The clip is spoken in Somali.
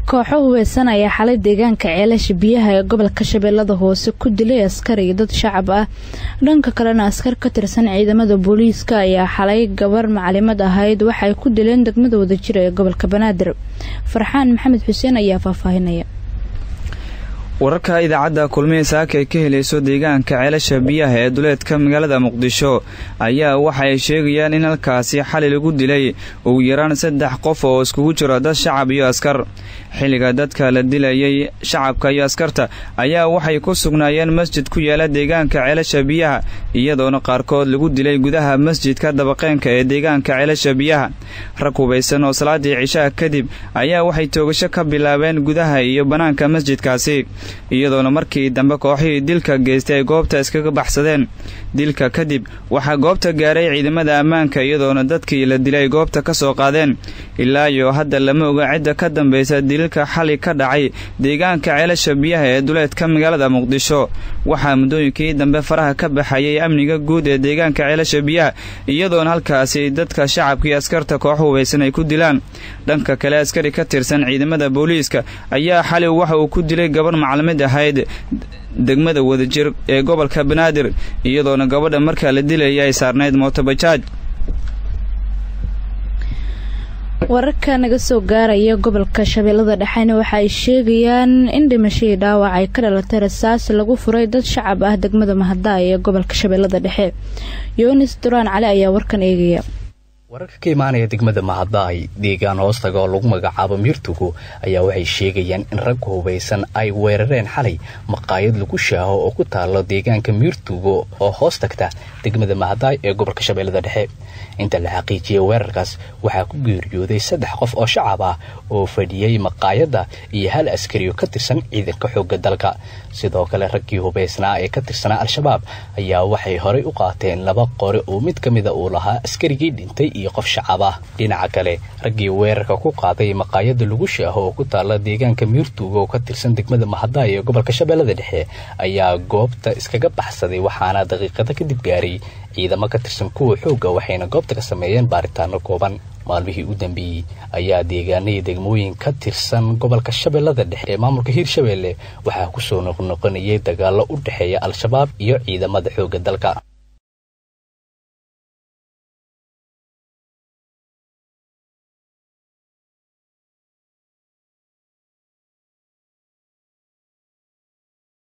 kooxo hubeysan ayaa xalay deegaanka ceelasha biyaha ee gobolka shabeellada hoose ku dilay askar iyo dad shacab ah dhanka kalena askar ka tirsan ciidamada booliiska ayaa xalay gabar macalimad ahayd waxay ku dileen degmada wadajir ee gobolka banaadir farxaan maxamed xuseen ayaa faahfaahinaya wararka idaacadda kulmihii saaka ay ka helayso deegaanka ceelasha biyaha ee duleedka magaalada muqdisho ayaa waxa ay sheegayaan in halkaasi xali lagu dilay ugu yaraan saddex qof oo iskugu jiro dad shacab iyo askar xilliga dadka la dilayay shacabka iyo askarta ayaa waxay ku sugnaayeen masjid ku yaala deegaanka ceelasha biyaha iyadoona qaarkood lagu dilay gudaha masjidka dabaqeenka ee deegaanka ceelasha biyaha rag hubaysan oo salaadii cishaha kadib ayaa waxay toogasho ka bilaabeen gudaha iyo bannaanka masjidkaasi iyadoona markii dambe kooxihii dilka geystay ay goobta iskaga baxsadeen dilka kadib waxaa goobta gaaray ciidamada ammaanka iyadoona dadkii la dilay goobta ka soo qaadeen ilaa iyo hadda lama oga cidda ka dambaysa dililka xali ka dhacay deegaanka ceelasha biyaha ee duleedka magaalada muqdisho waxaa muddooyinkii dambe faraha ka baxayay amniga guud ee deegaanka ceelasha biyaha iyadoona halkaasi dadka shacabka iyo askarta koox hubaysan ay ku dilaan dhanka kale askari ka tirsan ciidamada booliiska ayaa xali waxa uu ku dilay gabarh maclamid ahayd degmada wadajir ee gobolka banaadir iyadoona gabadha markaa la dilaya ay saarnayd mootobajaaj wararka naga soo gaaraya gobolka shabeellada dhexena waxa ay sheegayaan in dhimashadii dhaawac ay ka dhalatay rasaas lagu furay dad shacab ah degmada mahadaay ee gobolka shabeellada dhexe yunis duraan cali ayaa warkan eegaya wararka ka imaanaya degmada mahadaay deegaan hoostaga oo lagu magacaabo miirtugu ayaa waxay sheegayaan in rag hubaysan ay weerareen xalay maqaayad lagu shaaho oo ku taalo deegaanka miirtugo oo hoos tagta degmada mahadaay ee gobolka shabeellada dhexe inta la xaqiijiyay weerarkaas waxaa ku geeriyooday saddex qof oo shacab ah oo fadhiyey maqaayadda iyo hal askari oo ka tirsan ciidanka xoogga dalka sidoo kale raggii hubaysnaa ee ka tirsanaa al-shabaab ayaa waxay horay u qaateen laba qore oo mid ka mida uu lahaa askarigii dhintay iyo qof shacab ah dhinaca kale raggii weerarka ku qaaday maqaayadda lagu shaaho oo ku taalla deegaanka miirtuuga oo ka tirsan degmada mahadaay ee gobolka shabeellada dhexe ayaa goobta iskaga baxsaday waxaana daqiiqada kadib gaaray ciidamo ka tirsan kuwa xoogga waxayna goobta ka sameeyeen baaritaano kooban maalmihii u dambeeyey ayaa deegaanadii degmooyin ka tirsan gobolka shabeellada dhexe ee maamulka hiirshabeelle waxaa kusoo noqnoqonayay dagaallo u dhexeeya al-shabaab iyo ciidamada xoogga dalka